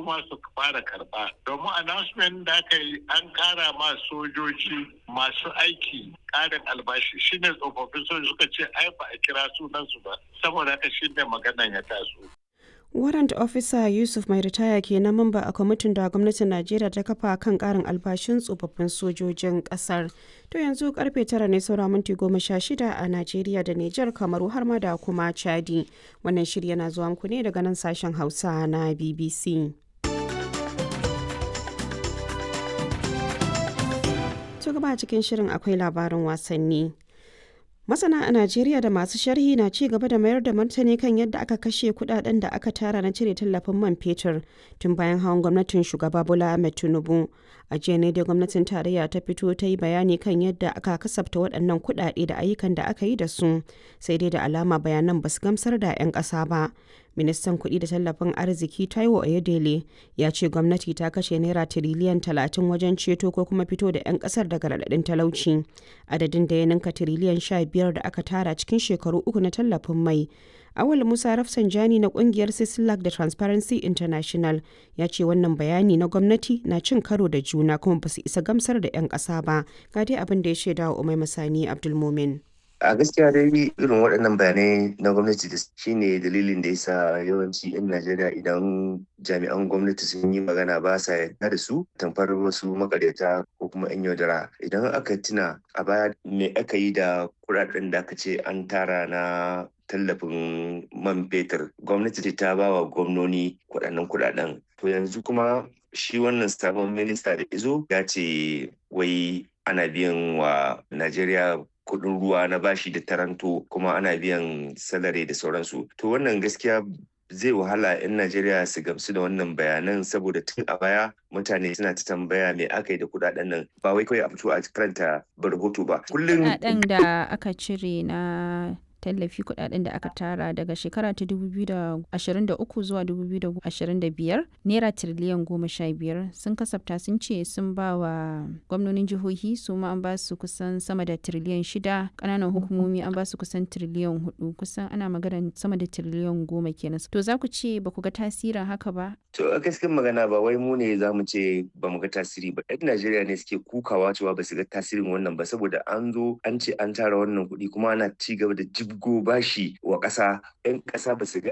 ma su fara karba domin announcement da aka yi an kara ma sojoji masu aiki karin albashi shine tsofaffin sojoji suka ce ai ba a kira sunansu ba saboda haka shine maganan ya taso warrant officer yusuf mai ritaya ke na mamba a kwamitin da gwamnatin najeriya ta kafa kan karin albashin tsofaffin sojojin kasar to yanzu karfe tara ne saura minti goma sha shida a najeriya da nijar kamaru har ma da kuma chadi wannan shirya na zuwa muku ne daga nan sashen hausa na bbc to gaba cikin shirin akwai labarin wasanni Masana a Najeriya da masu sharhi na ci gaba da mayar da martani kan yadda aka kashe kudaden da aka tara na cire tallafin man fetur tun bayan hawan gwamnatin shugaba Bola Ahmed Tinubu. A jiya ne da gwamnatin tarayya ta fito ta yi bayani kan yadda aka kasafta waɗannan kudade da ayyukan da aka yi da su, sai dai da alama bayanan ba su gamsar da 'yan ƙasa ba. Ministan kuɗi da tallafin arziki Taiwo Oyedele ya ce gwamnati ta kashe naira tiriliyan talatin wajen ceto ko kuma fito da 'yan ƙasar daga raɗaɗin talauci. Adadin da ya ninka tiriliyan sha biyar da aka tara cikin shekaru uku na tallafin mai. Awal Musa Rafsanjani na kungiyar Sislak da Transparency International ya ce wannan bayani na gwamnati na cin karo da juna kuma ba su isa gamsar da 'yan ƙasa ba. Ga dai abin da ya shaida wa Umai Masani Abdulmumin. a gaskiya dai irin waɗannan bayanai na gwamnati da shine dalilin da yasa yawanci 'yan najeriya idan jami'an gwamnati sun yi magana ba sa yarda da su tamfar wasu makaryata ko kuma 'yan yaudara idan aka tuna a baya me aka yi da kuɗaɗen da aka ce an tara na tallafin man fetur gwamnati ta ba wa gwamnoni kuɗaɗen kuɗaɗen to yanzu kuma shi wannan sabon minista da izo ya ce wai ana biyan wa najeriya kuɗin ruwa na bashi da taranto kuma ana biyan salari da sauransu to wannan gaskiya zai wahala 'yan najeriya su gamsu da wannan bayanan saboda tun a baya mutane suna ta tambaya me aka yi da kudaden nan ba wai kawai a fito a karanta rahoto ba kullum kudaden da aka cire na tallafi kudaden da aka tara daga shekara ta 2023 zuwa 2025 naira tiriliyan goma sha biyar sun kasafta sun ce sun ba wa gwamnonin jihohi su ma an ba su kusan sama da tiriliyan shida kananan hukumomi an ba su kusan tiriliyan hudu kusan ana magana sama da tiriliyan goma kenan to za ku ce ba ku ga tasirin haka ba to a gaskiyar magana ba wai mu ne za mu ce ba mu ga tasiri ba yan najeriya ne suke kukawa cewa ba su ga tasirin wannan ba saboda an zo an ce an tara wannan kuɗi kuma ana ci gaba da jibgo bashi wa ƙasa yan ƙasa ba su ga